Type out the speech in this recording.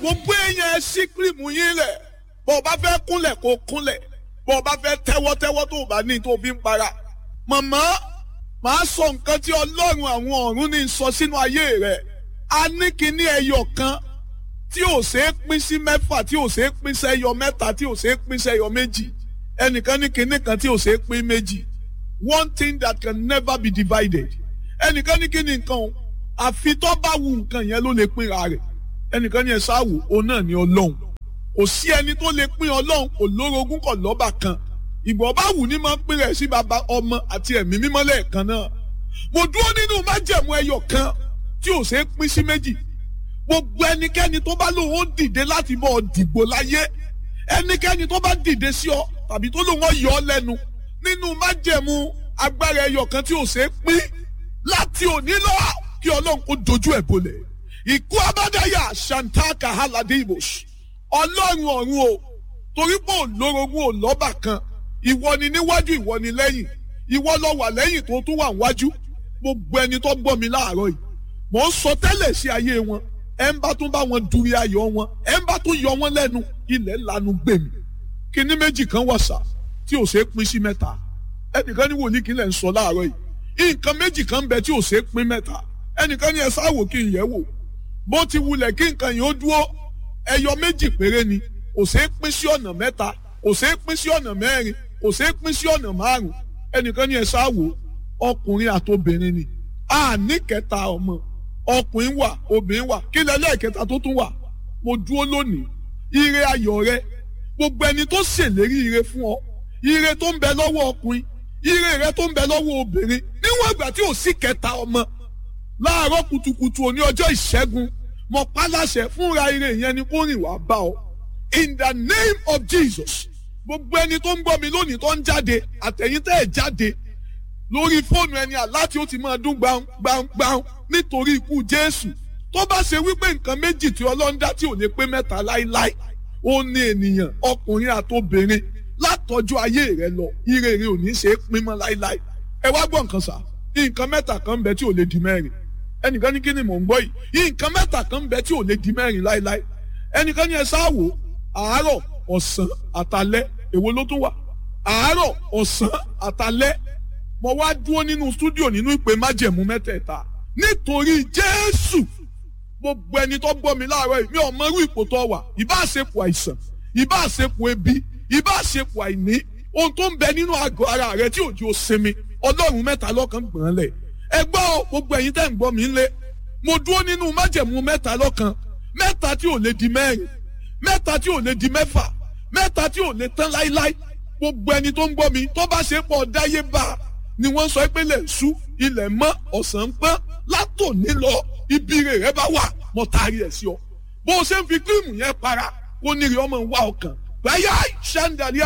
gbogbo èèyàn ẹ sí kírìmù yín lẹ̀ bó o bá fẹ́ kúnlẹ̀ kó kúnlẹ̀ bó o bá fẹ́ tẹ́wọ́tẹ́wọ́ tó o bá ní tó o fi ń para. màmá màá sọ nǹkan tí ọlọ́run àwọn ọ̀run ní sọ sínú ayé rẹ̀ a ní kíní ẹyọ kan tí ò ṣe é pín sí mẹ́fà tí ò ṣe é pín sẹ́yọ mẹ́ta tí ò ṣe é pín sẹ́yọ méjì ẹnìkan ní kíní kan tí ò ṣe é pín méjì one thing that can never be divided ẹnìkan ní kíní nǹkan o àfi tó bá wu nǹkan yẹn ló lè pínra rẹ̀ ẹnìkan ní ẹ sáwò òun náà ní ọlọ́run kò sí ẹni tó lè pín ọlọ́run kò lórogún kò lọ́bà kan ìgbọ̀n bá wù ní máa ń pín rẹ̀ sí baba ọmọ àti ẹ̀mí mímọ́ lẹ́ẹ̀kan náà mo dúró nínú májẹ̀mú ẹyọ kan tí ò ṣeé pín sí méjì gbogbo ẹnikẹ́ni tó bá lóun ó dìde láti bọ́ ọ dìgbò láyé ẹnikẹ́ni tó bá dìde sí ọ tàbí tó lóun ó yọ ọ lẹ́nu nínú májẹ̀mú agbára ẹyọ kan tí ò ṣeé pín láti òní lọ kí ọlọ́run kó dojú ẹ̀ bolẹ̀ ìkú abádáyà shantaka haladibosh ọlọ́run ọ̀run o torí pé òlórogún ò lọ́bà kan ìwọ ni níwájú ìwọ ni lẹ́yìn ìwọ lọ wà lẹ́yìn tó tún wà níwájú gbogbo ẹni tó gbọ́ mi láàárọ̀ yìí mò ń sọ tẹ́lẹ̀ sí ayé wọn ẹ̀ ń bá tún bá wọn dúrí ayọ̀ wọn ẹ̀ ń bá tún yọ wọn lẹ́nu ilẹ̀ lanu gbèmí kíní méjì kan wà sá tí ò ṣeé pín sí mẹ́ta ẹnìkan ní wòlíì kí lẹ̀ ń sọ láàárọ̀ yìí nǹkan méjì kan bẹ tí ò ṣeé pín mẹ́ta ẹnìkan ní ẹ sáwò kí n yẹ̀ wò bó ti wulẹ̀ kí nǹkan yìí ó dúró ẹyọ méjì péré ni kò ṣeé pín sí ọ̀nà mẹ́ta kò ṣeé pín sí ọ̀nà mẹ́rin kò ṣeé pín sí ọ̀nà márùn ẹnìkan ní ẹ sáwò ọkùnrin àtobìnrin ni a ní kẹta ọmọ ọkùnrin wà obìnrin wà kí lẹ́lẹ́kẹta tó tún wà mo dúró lónìí ire ayọ̀ rẹ gbogbo ẹni tó ṣèlérí ire fún ọ ire tó ń bẹ lọ́wọ́ ọkùnrin ire rẹ tó ń bẹ lọ́wọ́ obìnrin níwọ̀n ìgbà tí ò sí kẹta ọmọ láàárọ̀ kùtùkùtù òní ọjọ́ ìṣẹ́gun mo pálàṣẹ fúnra ire yẹn ni kó rìn wá bá ọ in the name of Jesus gbogbo ẹni tó ń gbọ́ mi lónìí tó ń jáde àtẹ̀yìn tẹ́ ẹ̀ jáde lórí fóònù ẹni àláti ó ti máa dún gbàngbàngbàng nítorí ikú Jésù tó bá ṣe wípé nǹkan méjì tí Ọlọ́run dá tí ò lè pé mẹ́ta láíláí ó ní ènìyàn ọkùnrin àtobìnrin látọjú ayé rẹ lọ ire rẹ ò ní ṣe é pín mọ́ láíláí ẹ wá gbọ́ nǹkan sá nǹkan mẹ́ta kan ń bẹ tí ò lè di mẹ́rin ẹnìkan ní kí ni mò ń gbọ́ yìí nǹkan mẹ́ta kan ń bẹ tí ò lè di mẹ́rin láíláí ẹnìkan ní ẹ sáwò àárọ̀ ọ̀sán àtalẹ́ èwo ló tún wà àárọ̀ ọ̀sán àtalẹ́ mo wá dúró nínú stúdíò nínú ìpè májẹ̀mú mẹ́tẹ̀ẹ̀ta nítorí Jésù gbogbo ẹni tó gbọ́ mi láàárọ̀ yìí mi ò mọrú ipò tó wà ìbá àṣepọ̀ àìsàn ìbá àṣepọ̀ ebi ìbá àṣepọ̀ àìní ohun tó ń bẹ nínú àgọ́ ara rẹ tí òjò sinmi ọlọ́run mẹ́ta lọ́kàn gbọ̀n lẹ̀ ẹ gbọ́ gbogbo ẹ̀yin tẹ́ ń gbọ́ mi lé mo dúró nínú májẹ̀mú mẹ́ta lọ́kàn mẹ́ta tí ò lè di mẹ́rin mẹ́ta tí ò lè di mẹ́fà mẹ́ta tí ò lè tán láíláí gbogbo ẹni tó ń gbọ́ mi tó bá ṣe pọ̀ dáyé bá a ni wọ́n sọ pé lè sú ilẹ̀ mọ́ ọ̀sán ń pọ́n látòní lọ ibi rẹ̀ rẹ bá wà mọ́ taari ẹ̀ sí ọ bó o ṣe ń fi kírímù yẹn para kó ní rí ọmọ wa ọkàn báyà ṣáńdàlíà